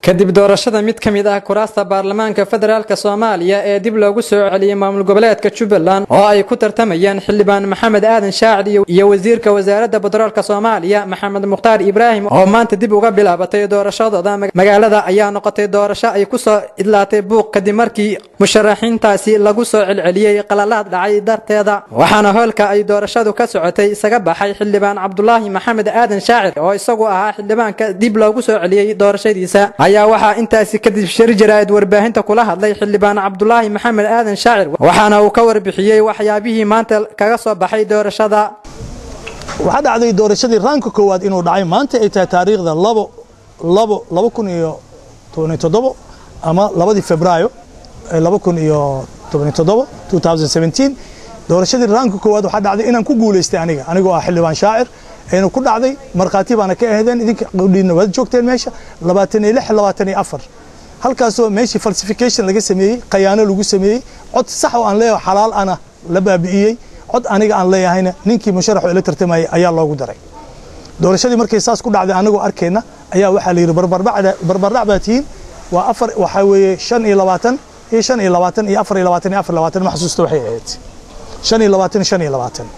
kadib doorashada mid ka mid ah kuraasta baarlamaanka federaalk soomaaliya ee dib loogu soo celiyey maamul goboleedka jubbaland oo ay ku tartamayaan xildhibaan maxamed aadan shaacid iyo wasiirka wasaaradda batroolka soomaaliya maxamed mukhtaar ibraahim oo maanta dib uga bilaabatay doorashadooda magaalada ayaa noqotay doorasho ay kusoo idlaatay buuq kadib markii musharaxiintaasi lagu soo celceliyey qalalaad dhacay darteeda waxaana hoolka ay doorashadu ka socotay isaga baxay xildhibaan cabdulaahi maxamed aadan shaacir oo isagu ahaa xildhibaanka dib loogu soo celiyey doorashadiisa ayaa waxaa intaasi kadib shir jaraa'id warbaahinta kula hadlay xildhibaan cabdulaahi maxamed aadan shaacir waxaana uu ka warbixiyey waxyaabihii maanta kaga soo baxay doorashada waxaa dhacday doorashadii raanka koowaad inuu dhacay maanta ay tahay taariikhda labo labo laba kun iyo tobaniyo toddobo ama labadii febraayo laba kun iyo tobaniyo toddobo two thousand seventeen doorashadii raanka koowaad waxaa dhacday inaan ku guulaystay aniga anigoo ah xildhibaan shaacir aynu ku dhacday markhaati baana ka ahdeen idinka qudhiina waad joogteen meesha labaatan iyo lix labaatan iyo afar halkaasoo meeshii falsification laga sameeyey khayaano lagu sameeyey cod sax oo aan leeyahay xalaal ana la baabi'iyey cod aniga aan leeyahayna ninkii musharaxu ila tartamayay ayaa loogu daray doorashadii markay saas ku dhacday anagoo arkayna ayaa waxaa la yidhi barbardhac baa tihiin waa afar waxaa weeye shan iyo labaatan iyo shan iyo labaatan iyo afar iyo labaatan iyo afar labaatan ma xasuusta waxay ahayd shan iyo labaatan shan iyo labaatan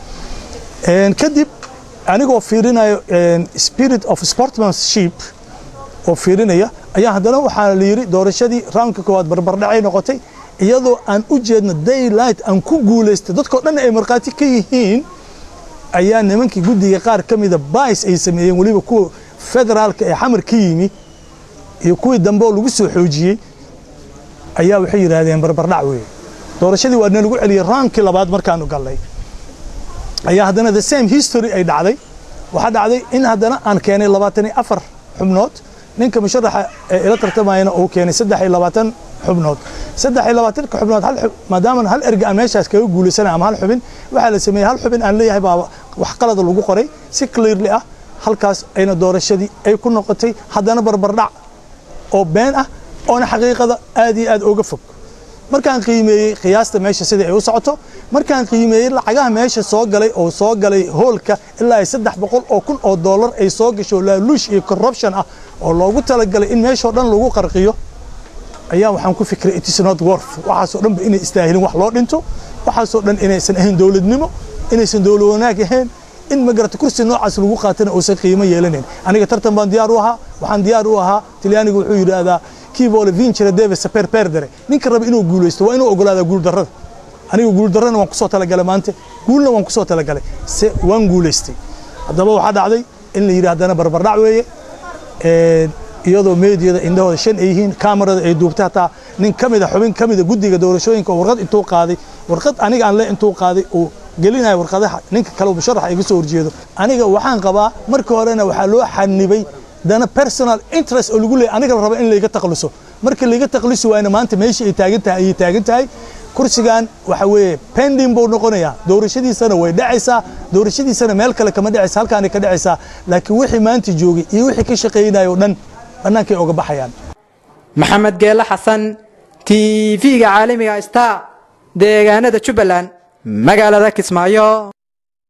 kadib anigoo fiirinayo spirit of sportsmanship oo fiirinaya ayaa haddana waxaa la yidhi doorashadii roundka koowaad barbardhacay noqotay iyadoo aan u jeedno daylight aan ku guulaystay dadkoo dhan ay markhaati ka yihiin ayaa nimankii guddiga qaar ka mida bais ay sameeyeen weliba kuwa federaalka ee xamar ka yimi iyo kuwii dambe oo lagu soo xoojiyey ayaa waxay yidhaahdeen barbardhac weeye doorashadii waa nalagu celiyey roundkii labaad markaanu gallay ayaa haddana the same history ay dhacday waxaa dhacday in haddana aan keenay labaatan iyo afar xubnood ninka musharaxa ee ila tartamayana uu keenay saddex iyo labaatan xubnood saddex iyo labaatanka xubnood maadaama hal erga aan meeshaas kaga guulaysanay ama hal xubin waxaa la sameeyey hal xubin aan leeyahay baa wax qalada lagu qoray si clearly ah halkaas ayna doorashadii ay ku noqotay haddana barbardhac oo been ah oona xaqiiqada aad iyo aad uga fog markaan qiimeeyey qiyaasta meesha sida ay u socoto markaan qiimeeyey lacagaha meesha soo galay oo soo galay hoolka ilaa ay saddex boqol oo kun oo dollar ay soo gasho laaluush iyo corruption ah oo loogu talagalay in meeshoo dhan lagu qarqiyo ayaa waxaan ku fikiray it is not worth waxaasoo dhanba inay istaahilin wax loo dhinto waxaasoo dhan inaysan ahayn dowladnimo inaysan dowlad wanaag ahayn in magarata kursi noocaas lagu qaatana uusan qiimo yeelanayn aniga tartan baan diyaar u ahaa waxaan diyaar u ahaa talyaaniga wuxuu yidhaahdaa kivoole vincere deve saper perdere ninka raba inuu guulaysto waa inuu ogolaadaa guuldarrada aniga guuldarrana waan kusoo talagalay maanta guulna waan kusoo talagalay se waan guulaystay haddaba waxaa dhacday in la yidhi haddana barbardhac weeye iyadoo meediyada indhahooda shan ay yihiin kamarada ay duubtay hataa nin ka mida xubin ka mida guddiga doorashooyinka oo warqad intuu qaaday warqad aniga aan le intuu qaaday uu gelinayo warqadaha ninka kale musharaxa iga soo horjeedo aniga waxaan qabaa markii horena waxaa loo xanibay dana personal interest oo lagu leeyay aniga la raba in layga taqliso marka layga taqlisi waayna maanta meeshii ay taagan tahay ayay taagan tahay kursigan waxa weeye pending buu noqonayaa doorashadiisana way dhacaysaa doorashadiisana meel kale kama dhacaysa halkaanay ka dhacaysaa laakiin wixii maanta joogay iyo wixii ka shaqaynaya o dhan bannaankay oga baxayaan maxamed geele xasan t v-ga caalamiga star deegaanada jubbaland magaalada kismaayo